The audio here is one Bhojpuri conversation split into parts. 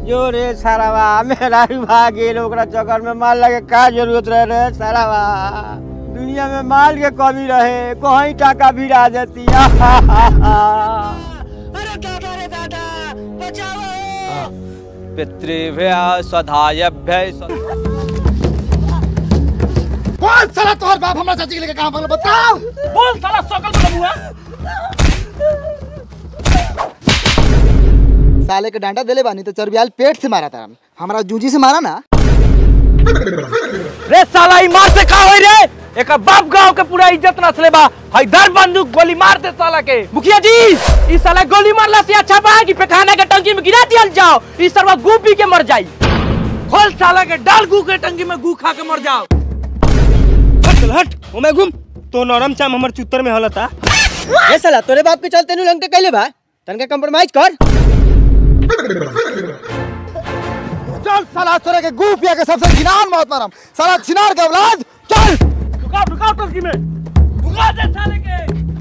जो रे सारावा मेरा भी भाग गेल ओकरा चक्कर में माल लगे का जरूरत रहे रे सारावा दुनिया में माल के कमी रहे कहीं टाका भिड़ा देती अरे दादा रे दादा बचाओ पितृभ्य स्वधायभ्य कौन साला तोहर बाप हमरा चाची के लेके कहां भागल बताओ बोल साला सकल बलबुआ साले के डांडा देले बानी तो चरबियाल पेट से मारा था हमारा जूजी से मारा ना रे साला ई मार से का होई रे एक बाप गांव के पूरा इज्जत नसले बा हैदर बंदूक गोली मार दे साला के मुखिया जी ई साला गोली मारला से अच्छा बा कि पेखाना के टंकी में गिरा दियल जाओ ई सरवा गू पी के मर जाई खोल साला के डाल गू के टंकी में गू खा के मर जाओ हट हट ओमे घूम तो नरम चाम हमर चुत्तर में हलता ए साला तोरे बाप के चलते नु लंगटे कैले बा तनके कंप्रोमाइज कर चल साला तोरे के गू पिया के सबसे घिनान मौत मारम साला छिनार के औलाद चल रुकाओ रुकाओ टंकी में रुका दे साले के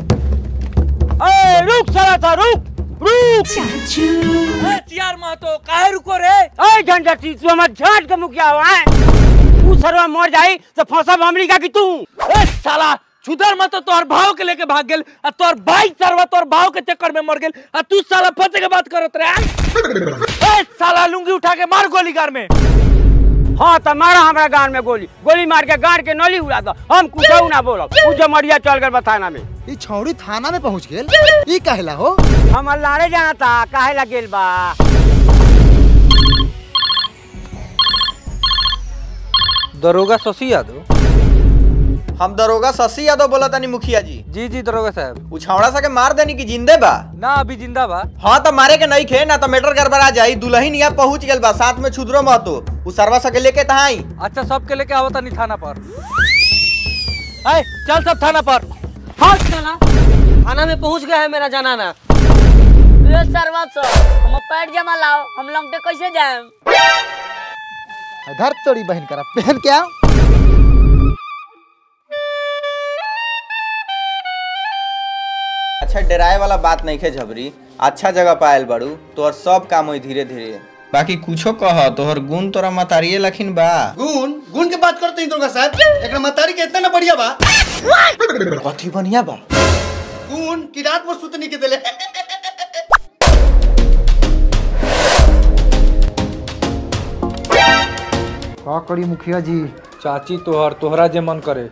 ए रुक साला था रुक रुक ए चियार महतो काहे रुको रे ए झंझटी तू हमर झाट के मुखिया हुआ है तू सरवा मर जाई तो फंसब हमरी का कि तू ए साला छुदर मत तोहर भाव के लेके भाग गेल आ तोहर भाई सरवा तोहर भाव के चक्कर में मर गेल आ तू साला फंसे के बात करत रहे ए साला लुंगी उठा के मार गोली गार में हाँ तो मारा हमरा गान में गोली गोली मार के गाड़ के नली उड़ा दो हम कुछ ना बोलब उ जमरिया चल गए बताना में ई छौड़ी थाना में पहुंच गेल ई कहला हो हम अल्लारे जाना था काहे ला गेल बा दरोगा शशि यादव हम दरोगा शशि यादव बोला तानी मुखिया जी जी जी दरोगा साहब उछावड़ा सा के मार देनी की जिंदे बा ना अभी जिंदा बा हाँ तो मारे के नहीं खे ना तो मेटर गड़बड़ा जाई दुल्हन यहाँ पहुंच गेल बा साथ में छुदरो महतो उ सरवा सके लेके तहाँ आई अच्छा सबके लेके आवता नहीं थाना पर ए, चल सब थाना पर हाँ साला थाना में पहुंच गया है मेरा जनाना ए सरवा सो हम पैर जमा लाओ हम लंगटे कैसे जाएं धर तोड़ी बहन करा पहन के आओ अच्छा डराए वाला बात नहीं खे झबरी अच्छा जगह पायल बड़ू तोहर सब काम होई धीरे धीरे बाकी कुछो कह तोहर गुण तोरा मतारिये लखिन बा गुण गुण के बात करते हैं दुर्गा साहब एकरा मतारी के इतना ना बढ़िया बा कथी बढ़िया बा गुण की रात भर सुतनी के देले का करी मुखिया जी चाची तोहर तोहरा जे मन करे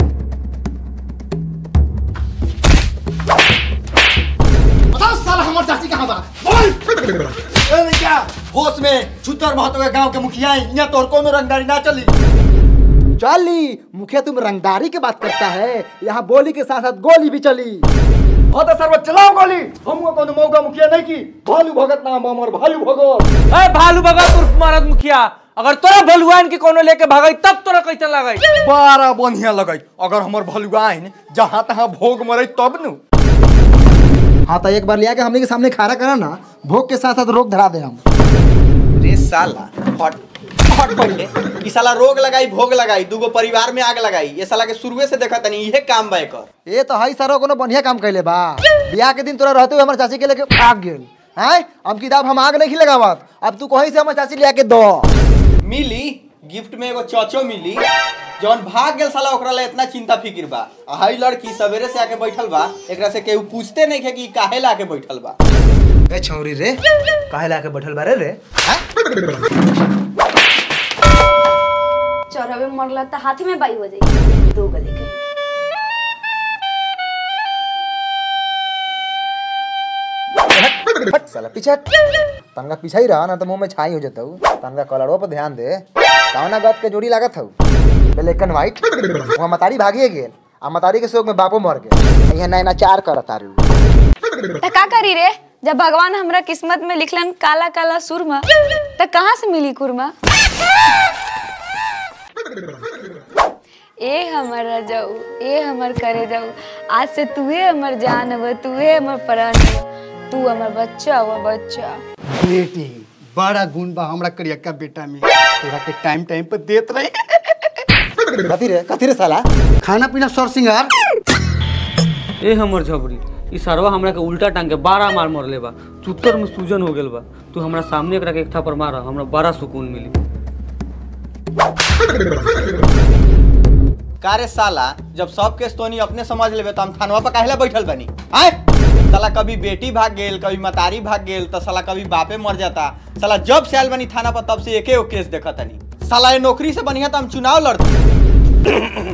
बताओ साला हमर चाची कहाँ बा बोल ए लइका होश में छुतर महतो के गांव के मुखिया है यहाँ तोर कोनो रंगदारी ना चली चली मुखिया तुम रंगदारी की बात करता है यहाँ बोली के साथ साथ गोली भी चली हाँ तो सर्व चलाओ गोली हमको कोनो मौका मुखिया नहीं की भालू भगत नाम हमर भालू भगत ए भालू भगत उर्फ महाराज मुखिया अगर तोरा भलुआन के कोनो लेके भागई तब तोरा कैसे लगई बड़ा बढ़िया लगई अगर हमर भलुआइन जहाँ तहाँ भोग मरे तब नु हाँ तो एक बार लिया के हमने के सामने खाना करा ना भोग के साथ साथ रोग धरा दे हम रे साला हट हट पहले ई साला रोग लगाई भोग लगाई दूगो परिवार में आग लगाई ये साला के शुरुए से देखा तनी इहे काम बा एकर ये तो हई सरो कोनो बढ़िया काम कैले बा बियाह के दिन तोरा रहते हुए हमर चाची के लेके भाग गेल हैं अब किताब हम आग नहीं लगावत अब तू कहीं से हमर चाची लिया के दो मिली गिफ्ट में एगो चौचो मिली जौन भाग गेल साला ओकरा ला इतना चिंता फिकिर बा आ हई लड़की सवेरे से आके बैठल बा एकरा से केहू पूछते नहीं है कि ई काहे ला के बैठल बा ए छौरी रे काहे लाके बैठल बारे रे चौराहे में मरला तो हाथी में बाई हो जाई दो गले के हट साला पीछे हट तनका पीछे ही रहा ना तो मुंह में छाई हो जाता हूँ तनका कलरों पर ध्यान दे कौना बात के जोड़ी लागत हूँ ब्लैक एंड व्हाइट वहाँ मतारी भागिए गेल आ मतारी के शोक में बापो मर गए यहाँ नैना चार करत तारू त का करी रे जब भगवान हमरा किस्मत में लिखलन काला काला सुरमा त कहाँ से मिली कुरमा ए हमर रजाऊ ए हमर करे जाऊ आज से तूहे हमर जान हव तूहे हमर प्राण हव तू हमर बच्चा हव बच्चा बेटी बड़ा गुण बा हमरा करियक्का बेटा में तोरा के टाइम टाइम पर देत रही कथी रे कथी रे साला खाना पीना सर सिंगार ए हमर झबरी ई सरवा हमरा के उल्टा टांग के बारह मार मरले बा चुत्तर में सूजन हो गेल बा तू हमरा सामने एकरा के एक थापर मार हमरा बड़ा सुकून मिली कारे साला जब सब केस तोनी अपने समझ लेबे तो हम थानवा पर काहेला बैठल बनी आय साला कभी बेटी भाग गेल कभी मतारी भाग गेल तो साला कभी बापे मर जाता साला जब से आयल बनी थाना पर तब से एके गो केस देखा तनी साला ये नौकरी से बढ़िया तो हम चुनाव लड़ते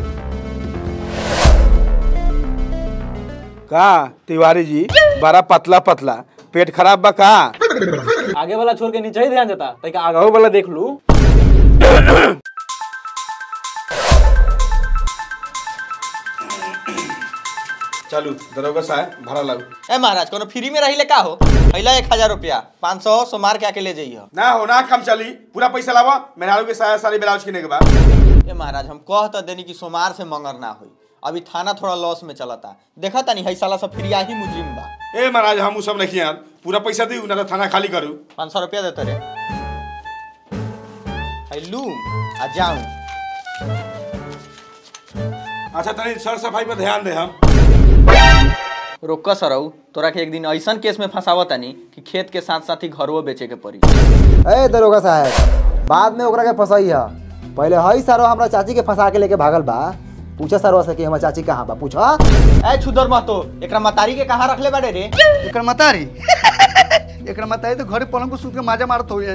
का तिवारी जी बड़ा पतला पतला पेट खराब बा का आगे वाला छोड़ के नीचे ही ध्यान देता ताकि आगे वाला देख लू चलू दरोगा साहब भाड़ा लागू ए महाराज कोनो फ्री में रही ले का हो पहला एक हजार रुपया पाँच सौ सोमार के आके ले जाइए ना हो ना कम चली पूरा पैसा लावा मेहरारू के साया सारी ब्लाउज किने के बाद ए महाराज हम कह तो देनी कि सोमार से मंगर ना हुई अभी थाना थोड़ा लॉस में चलता देखा तनी है साला सब फ्रिया ही मुजरिम बा ए महाराज हम उ सब नहीं यार पूरा पैसा दी ना तो थाना खाली करू पाँच सौ रुपया देते रे है लू आ जाऊं अच्छा तनी सर सफाई पर ध्यान दे हम रोक सरऊ तोरा के एक दिन ऐसन केस में फंसावत तनी कि खेत के साथ साथ ही घरवो बेचे के पड़ी ए दरोगा साहब बाद में ओकरा के फंसाई है पहले हई सारो हमरा चाची के फंसा के लेके भागल बा पूछा सरवा से कि हमर चाची कहाँ बा पूछा ए छुदर महतो एकरा मतारी के कहाँ रखले बाड़े रे एकर मतारी एकर मतारी तो घरे पलंग को सूत के माजा मारत हो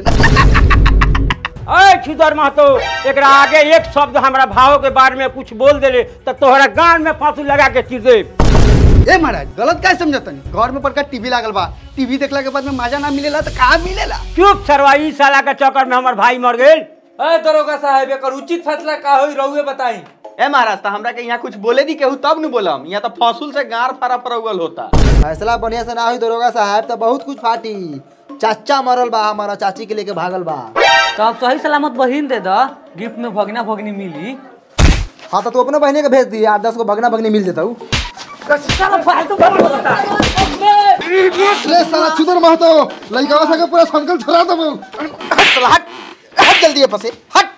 अय छुदर महतो एकरा आगे एक शब्द हमरा भाव के बारे में कुछ बोल देले तो तोहरा गान में फांसी लगा के चिर दे ए महाराज गलत काय समझतनी घर में पड़का टीवी लागल बा टीवी देखला के बाद में माजा ना मिलेला तो कहाँ मिलेला चुप सरवा ई साला के चक्कर में हमर भाई मर गेल अरे दरोगा साहब एकर उचित फैसला का होई रहुए बताई ए महाराज तो हमरा के यहाँ कुछ बोले दी केहू तब न बोलम यहाँ तो फसूल से गार फारा फरौगल होता फैसला बढ़िया से ना हुई दरोगा साहब तो बहुत कुछ फाटी चाचा मरल बा हमारा चाची के लेके भागल बा तो आप सही सलामत बहिन दे दा गिफ्ट में भगना भगनी मिली हाँ तो तू अपने बहने के भेज दी आठ दस को भगना भगनी मिल देता हूँ ले साला छुदर महतो लइका सके पूरा संकल छोड़ा दबो साला हट हट जल्दी यहाँ से हट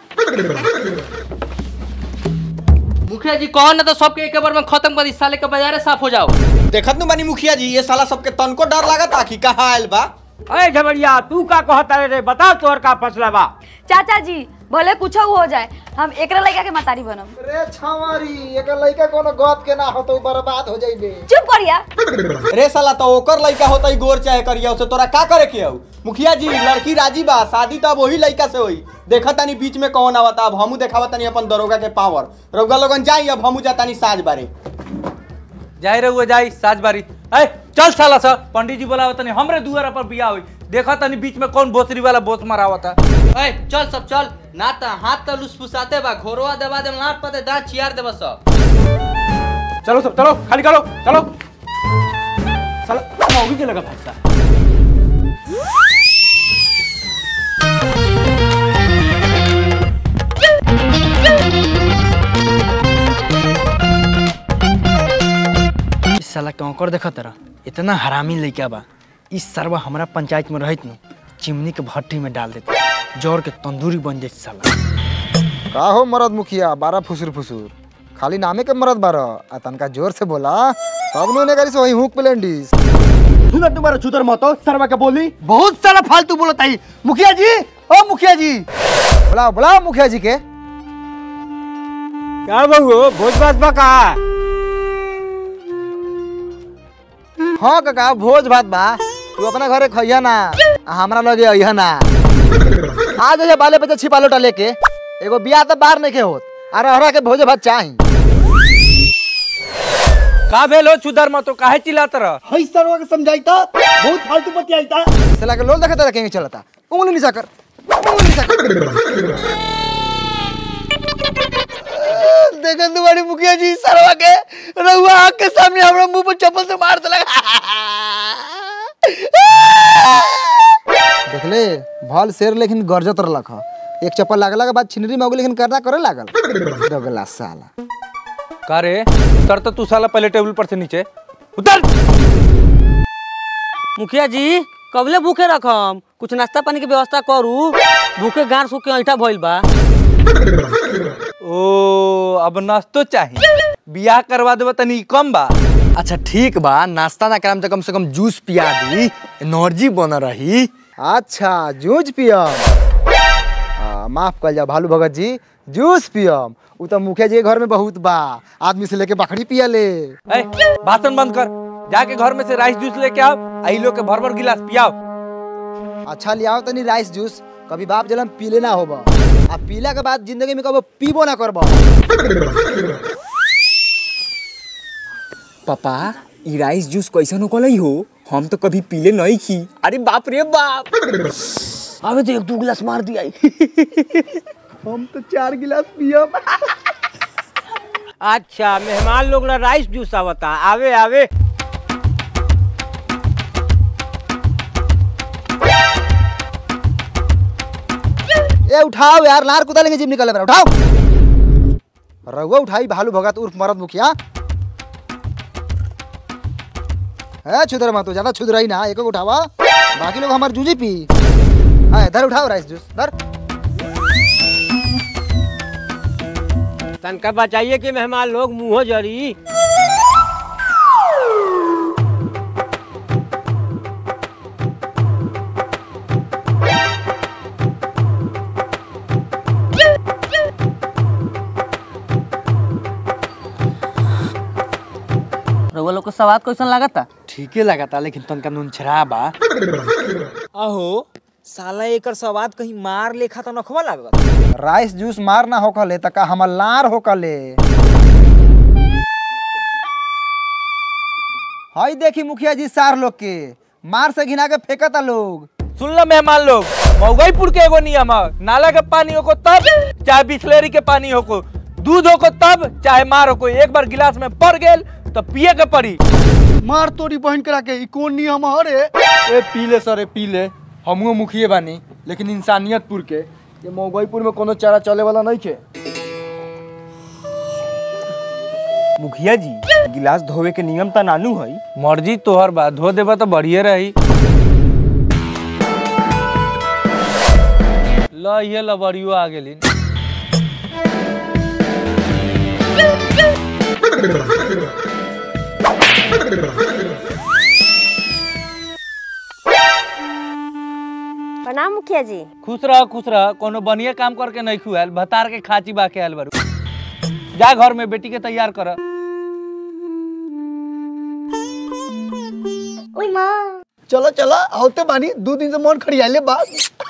मुखिया जी कहो ना तो सबके एक बार में खत्म कर दी साले के बाजारे साफ हो जाओ देखत नु बानी मुखिया जी ये साला सबके तनको डर लागता कि कहाँ आयल बा अय झबरिया तू का कहता रे बताओ तोहर का फैसला बा चाचा जी भले कुछ हो जाए हम एकरा लड़का के मतारी बनम रे छावारी एक लड़का कोनो गप के ना हो तो बर्बाद हो जाइबे चुप करिया रे साला तो ओकर लड़का होता ही गोर चाहे करिया उसे तोरा का करे के हऊ मुखिया जी लड़की राजी बा शादी तो अब वही लड़का से होई देखा तानी बीच में कौन आवता अब हमू देखावा तानी अपन दरोगा के पावर रउगा लोगन जाई अब हमू जातानी साज बारे जाई रहुए जाई साज बारी ए चल साला सा पंडित जी बोलावत तनी हमरे दुआरा पर बियाह होई देखा तनी बीच में कौन बोतरी वाला बोत मारावता ए चल सब चल ना त हाथ त लुसफुसाते बा घोरवा दबा दे लाट पते दांत चियार देबा सब चलो सब चलो खाली करो चलो साला मौगी के लगा फैसला इस साला कौकर देखा तरह इतना हरामी लइका बा इस सरवा हमरा पंचायत में रहत न चिमनी के भट्टी में डाल देते जोर के तंदूरी बन जाए साला का हो मरद मुखिया बारह फुसुर फुसुर खाली नामे के मरद बारह आ तनका जोर से बोला तब नो ने करी से वही हुक प्लेंडिस सुना तुम्हारा छुदर महतो सरवा के बोली बहुत सारा फालतू बोलत आई मुखिया जी ओ मुखिया जी बुलाओ बुलाओ मुखिया जी के क्या बहु भोज भात बा का हाँ काका भोज भात बा तू अपना घरे खइया ना आ हमरा लगे अइहा ना आ जाइए बाले बच्चे छिपा लोटा लेके एगो बियाह तो बाहर नहीं के होत आ रहरा के भोज भात चाही का भेल हो चुदर मत तो काहे चिल्लात रह हई सरवा के समझाइता बहुत फालतू बतियाइता साला के लोल देखते रखेंगे चलता उंगली नीचा कर उंगली नीचा कर देखा तुम्हारी मुखिया जी सरवा के रहुआ आँख के सामने हमरा मुंह पर चप्पल से मार देलक देख ले भल शेर लेकिन गरजत रहलक ह एक चप्पल लागला के बाद छिनरी में हो गेल, लेकिन करना करे लागल दगला साला का रे उतर तो तू साला पहले टेबल पर से नीचे उतर मुखिया जी कबले भूखे रखम कुछ नाश्ता पानी के व्यवस्था करू भूखे गार सूख के ऐठा भइल बा ओ अब नाश्तो चाहिए बियाह करवा देबा तनी कम बा अच्छा ठीक बा नाश्ता ना कराम तो कम से कम जूस पिया दी एनर्जी बन रही अच्छा जूस पियम आ, माफ कर जा भालू भगत जी जूस पियम उ तो मुखिया जी के घर में बहुत बा आदमी से लेके बकरी पिया ले ए, भाषण बंद कर जाके घर में से राइस जूस लेके आओ आई लोग के भर भर गिलास पियाओ अच्छा ले आओ तनी राइस जूस कभी बाप जलम पीले ना होबा आ पीला के बाद जिंदगी में कबो पीबो ना करबा पापा ई राइस जूस कैसन होकलई हो हम तो कभी पीले नहीं खी अरे बाप रे बाप अबे तो एक दो गिलास मार दिया हम तो चार गिलास पियम अच्छा मेहमान लोग ना राइस जूस आवता आवे आवे ए उठाओ यार लार कुदा लेंगे जिम निकल रहा उठाओ रघुआ उठाई भालू भगत उर्फ मरद मुखिया है छुदर मत हो, ज्यादा छुदर ही ना एक एक उठावा बाकी लोग हमारे जूझी पी हाँ इधर उठाओ राइस जूस इधर तनका बचाइए कि मेहमान लोग मुंह जरी रउआ लोग को सवाद कैसन लागता ठीके लगाता लेकिन तनका नून छरा बा अहो साला एकर सवाद कहीं मार लेखा तो नखवा लागत राइस जूस मार ना होकले त का हमर लार होकले हई देखी मुखिया जी सार लोग के मार से घिना के फेंकता लोग सुन लो मेहमान लोग मऊगईपुर के एगो नियम है नाला के पानी हो को तब चाहे बिस्लेरी के पानी हो को दूध हो को तब चाहे मार हो को एक बार गिलास में पड़ गेल तो पिए के पड़ी मार तोरी बहन करा के ई कौन नियम हरे ए पीले सरे पीले हमहू मुखिए बानी लेकिन इंसानियतपुर के ये मौगईपुर में कोनो चारा चले वाला नहीं के मुखिया जी गिलास धोवे के नियम त नानू हई मर्जी तोहर बा धो देबा तो बढ़िए रही ल ये लबड़ियो आ गेली प्रणाम मुखिया जी खुश रह खुश रह कोनो बढ़िया काम करके नहीं खुआल भतार के खाची बा के आयल बारू जा घर में बेटी के तैयार कर ओई माँ चलो चलो आवते बानी दो दिन से मन खड़ियाले बा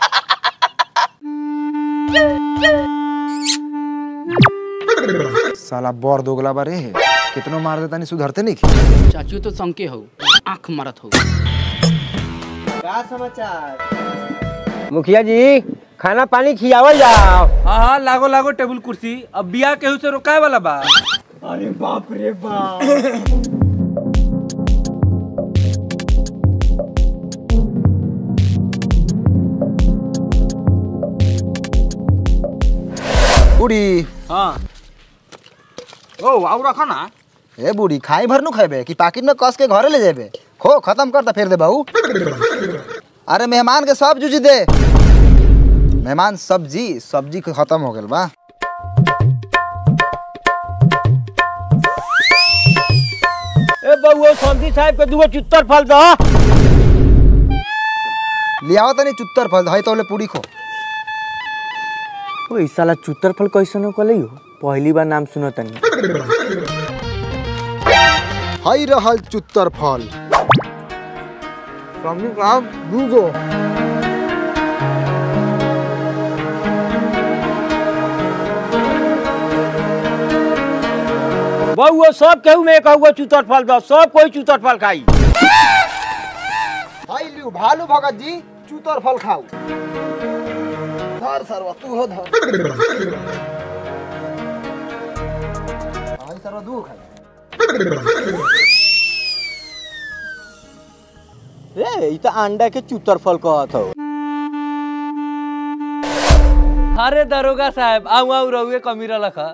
साला बर दोगला बारे है कितनो मार देता नहीं सुधरते नहीं चाचू तो संके हो आंख मारत हो का समाचार मुखिया जी खाना पानी खियावल जाओ हाँ हाँ लागो लागो टेबुल कुर्सी अब बिया केहू से रोकाए वाला बा अरे बाप रे बाप बूढ़ी हाँ ओ आउ रखो ना ए बूढ़ी खाई भर नु खेबे कि पाकिट में कस के घरे ले जेबे खो खत्म कर ता फिर दे बहू अरे मेहमान के सब जूझी दे मेहमान सब्जी सब्जी के खत्म हो गेल बा ए बउआ सब्जी साहब के दुगो चुत्तर फल दो लियाओ तनी चुत्तर फल हई तोले पूरी खो ओ ई साला चुत्तर फल कैसन हो कलई हो पहली बार नाम सुनो तनी हई रहल चुत्तर फल सब्जी का दूगो बउआ सब केहू में कहूँ चुत्तर फल दो सब कोई चुत्तर फल खाई हई लियो भालू भगत जी चुत्तर फल खाओ धर सरवा तू हो धर हई सरवा दू खाई ए ई त अंडा के चुत्तर फल कहत हो अरे दरोगा साहब आऊ आऊ रहुए कमीरा लखा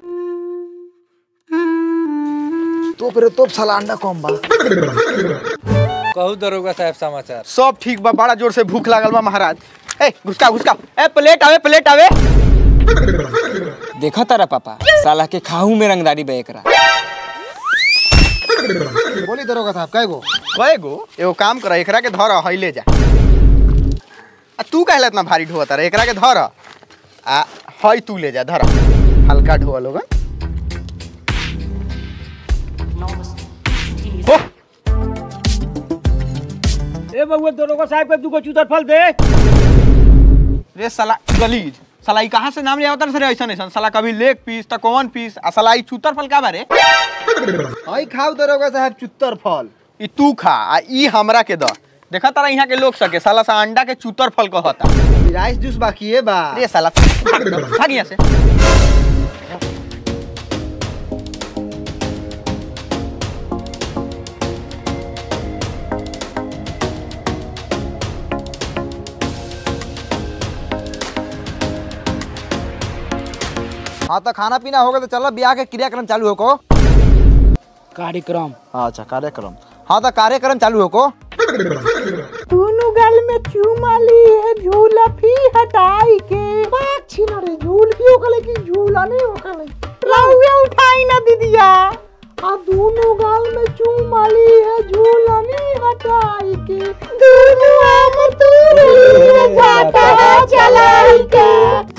तोप रे तोप साला अंडा कम बा कहू दरोगा साहब समाचार सब ठीक बा बड़ा जोर से भूख लागल बा महाराज ए घुसका घुसका ए प्लेट आवे प्लेट आवे देखा तारा पापा साला के खाहू में रंगदारी बे एकरा बोली दरोगा साहब कय गो कए गो एगो काम कर एकरा के धर हई ले जा आ तू काहे इतना भारी ढोता रे एकरा के धर आ हई तू ले जा धर हल्का ढोआ लोग हो ए बउआ दरोगा साहब के दूगो चूतर फल दे रे साला गलीज साला ई कहाँ से नाम ले आवता रे ऐसा ऐसा साला कभी लेग पीस त कौन पीस आ साला ई चूतर फल का बारे हई खाओ दरोगा साहब चुत्तर फल ई तू खा आ ई हमरा के द देखा तारा यहाँ के लोग सके साला सा अंडा के चूतर फल कहता राइस जूस बाकी है बा रे साला भाग यहाँ से हाँ तो खाना पीना हो गया तो चलो ब्याह के क्रियाक्रम चालू हो को कार्यक्रम अच्छा कार्यक्रम हाँ तो कार्यक्रम चालू हो को दोनों गल में चूमा ली है झूला भी हटाई के बात छीना रे झूल भी ओकले की झूला नहीं ओकले लाउया उठाई ना दीदिया आ दोनों गाल में चूमा ली है झूला नहीं हटाई के दोनों आम तू जाता चलाई के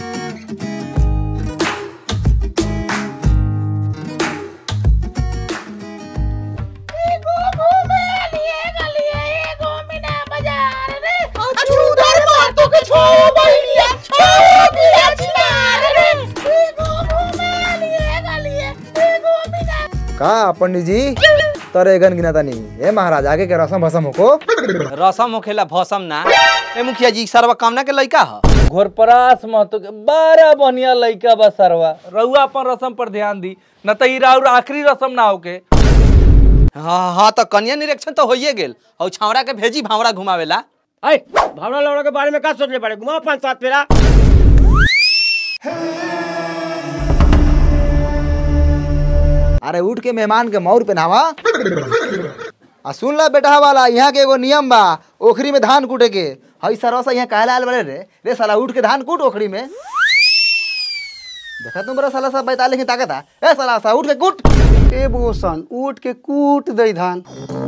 एगो घूमे लिए गलिए एगो मीना बाजार रे अछूदर मातो के छो बहिनिया छो बिया चिनार रे एगो घूमे लिए गलिए एगो मीना का पंडित जी तरे गन गिना तानी ए महाराज आगे के रसम भसम हो को रसम होखेला भसम ना ए मुखिया जी सरवा कामना के लइका ह घोरपरास महतो के बड़ा बढ़िया लइका बा सरवा रउआ अपन रसम पर ध्यान दी न त ई राउर आखिरी रसम ना होके हाँ हाँ तो कन्या निरीक्षण तो होइए गेल और छावड़ा के भेजी भावड़ा घुमावेला ऐ भावना लौड़ा के बारे में का सोचले पड़े घुमाओ पांच सात फेरा अरे उठ के मेहमान के मौर पहनावा आ सुन ला बेटा वाला यहाँ के एगो नियम बा ओखरी में धान कूटे के हई सरवा यहाँ काहे आयल बड़े रे रे साला उठ के धान कूट ओखरी में देखा तुम बड़ा साला सब बैताले की ताकत है ए साला सा उठ के कूट ए बोसन उठ के कूट दई धान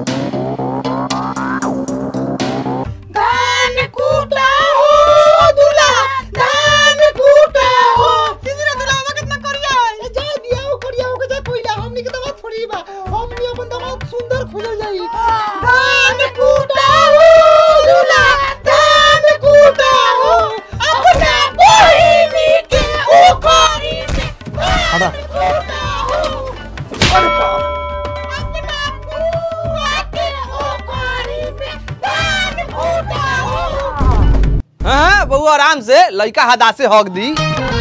धान कूटा हो दूल्हा धान कूटा हो तीसरा दूल्हा कितना करिया है जा दिया हो करिया हो के जा कोइला हमनी के दवा थोड़ी बा हमनी अपन दवा सुंदर खुल जाई धान कूटा हो दूल्हा धान कूटा हो अपना बहिनी के ओखरी में हटा कूटा हो अरे बाप अपना बुआ के ओखरी में धान कूटा हो हाँ बहू आराम से लइका हदा से हक दी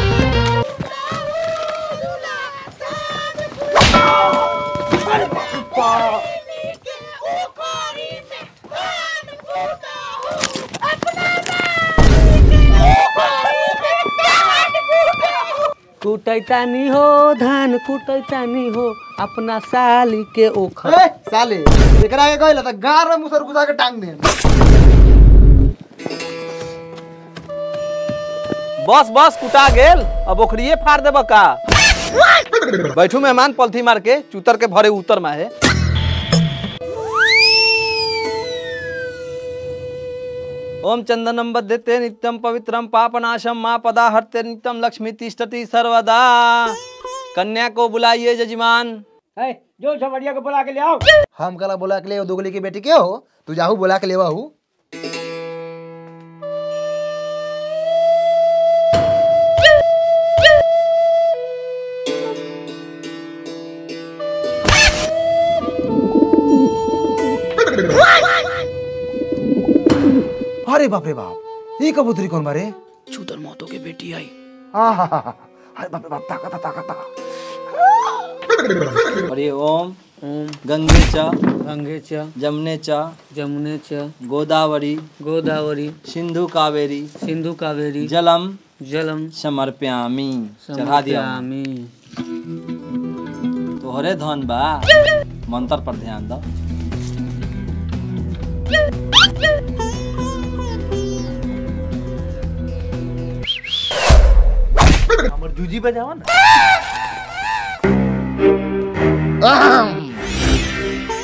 कुटैतानी हो धान कुटैतानी हो अपना साली के ओखर ए साले एकरा के कहला त गार में मुसर घुसा के टांग दे बस बस कुटा गेल अब ओखरिए फाड़ देब का बैठू मेहमान पलथी मार के चूतर के भरे उतर में है ओम चंदनम बद्धते नित्यम पवित्रम पापनाशम माँ पदा हरते नित्यम लक्ष्मी तिष्ठति सर्वदा कन्या को बुलाइए जजमान ऐ जो झमड़िया को बुला के ले आओ हम कला बोला के ले दोगली की बेटी के हो तू जाहू बोला के लेवा हूँ अरे बाप रे बाप ये कबूतरी कौन बारे चूतर मौतों के बेटी आई हाँ हाँ हाँ हाँ। अरे बाप रे बाप ताकत है, ताकत है। अरे ओम गंगे च गंगे च जमने च जमुने च गोदावरी गोदावरी सिंधु कावेरी सिंधु कावेरी जलम जलम समर्प्यामी चढ़ा दिया समर्पयामि। तोहरे धन बा मंत्र पर ध्यान दो हमर जूजी बजावा ना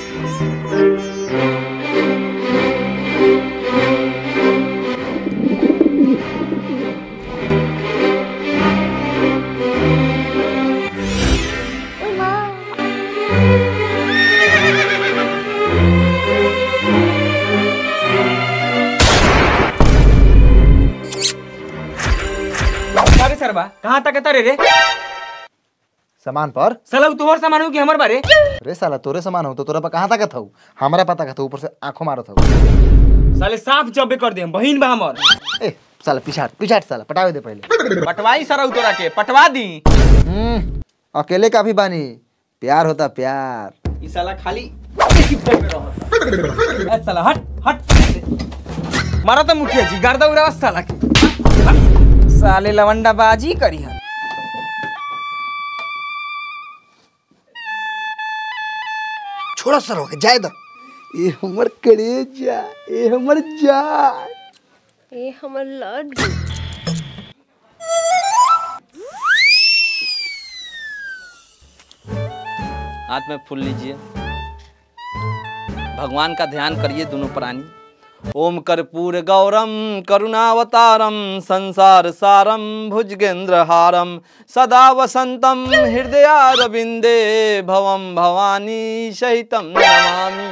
सरबा कहाँ तक तरे रे सामान पर साला उ तोहर सामान हो कि हमर बारे रे साला तोरे सामान हो तो तोरा पर कहाँ तक हऊ हमरा पता का ऊपर से आंखों मारत हऊ साले साफ जब्बे कर दे बहिन बा हमर ए साला पिछाट पिछाट साला पटावे दे पहले पटवाई सरऊ तोरा के पटवा दी हम्म, अकेले काफी बानी प्यार होता प्यार ई साला खाली ए, साला हट हट मारा तो मुखिया जी गर्दा उड़ावा साला के हट। साले लवंडा बाजी करी है छोड़ा सर हो जाए दो ए हमर करेजा ए हमर जान ए हमर लड्डू हाथ में फूल लीजिए भगवान का ध्यान करिए दोनों प्राणी ओम कर्पूर गौरम करुणावतारम संसार सारम भुजगेंद्र हारम सदा वसंतम हृदयारविंदे भवम भवानी सहितम नमामि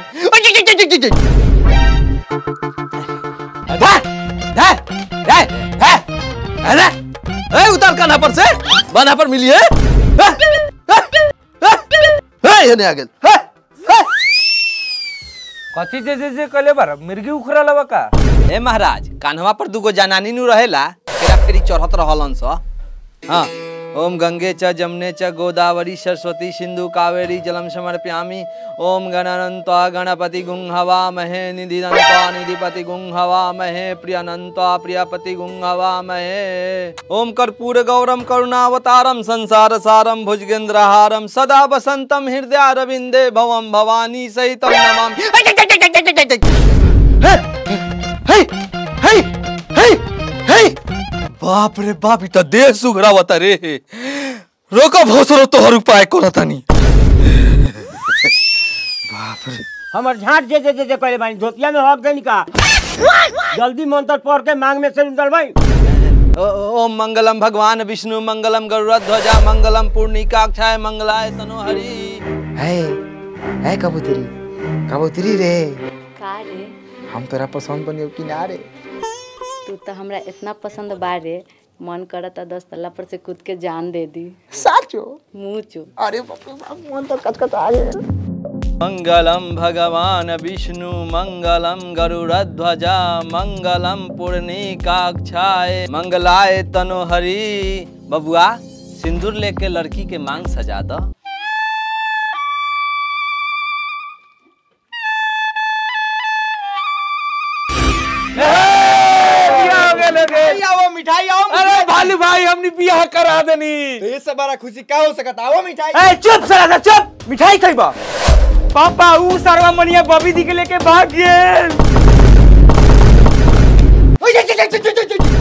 अरे ए, उतार कान्हा पर से बना पर मिलिए ये नहीं आ गेल हे, हे। कथी जे जे जे कले बार मिर्गी उखरा लवा का ए महाराज कान्हवा पर दूगो जनानी नु रहेला फेरा फेरी चढ़त रहलन स हाँ ओम गंगे च जमने च गोदावरी सरस्वती सिंधु कावेरी जलम समर्पयामि ओम गणानंत्वा गणपति गुं हवा महे निधिनंत्वा निधिपति गुं हवा महे प्रियनंत्वा प्रियपति गुं हवा महे ओम कर्पूर गौरम करुणावतारम संसार सारम भुजगेंद्रहारम सदा वसंतम हृदयारविंदे भवम भवानी सहितम नमामि हे, हे, हे, हे। बाप रे बाप इ त देह सुघरावता रे रोको भोसरो तोहर उपाय कोना तनी हमर झाट जे जे जे जे कहले बानी धोतिया में हक देनी का जल्दी मंत्र पढ़ के मांग में से निकल भाई ओ- ओम मंगलम भगवान विष्णु मंगलम गरुड़ध्वजा मंगलम पूर्णिकाक्षाय मंगलाय तनोहरि है है कबूतरी कबूतरी रे का रे हम तोरा पसंद बनियो कि ना रे तू तो हमरा इतना पसंद बारे मन करता दस तल्ला पर से कूद के जान दे दी साचो मुँह चो अरे बाप रे बाप मन तो कचकच आ गया मंगलम भगवान विष्णु मंगलम गरुड़ध्वजा मंगलम पूर्णिकाक्षाय मंगलाय तनोहरि बबुआ सिंदूर लेके लड़की के मांग सजा दो आओ मिठाई आओ अरे भालू भाई हमने बियाह करा देनी तो ये सब बड़ा खुशी का हो सकता आओ मिठाई ए चुप साला चुप मिठाई खइबा पापा ऊ सरवा मनिया बबी दी के लेके भाग गेल ओए, जे, जे, जे, जे, जे, जे, जे,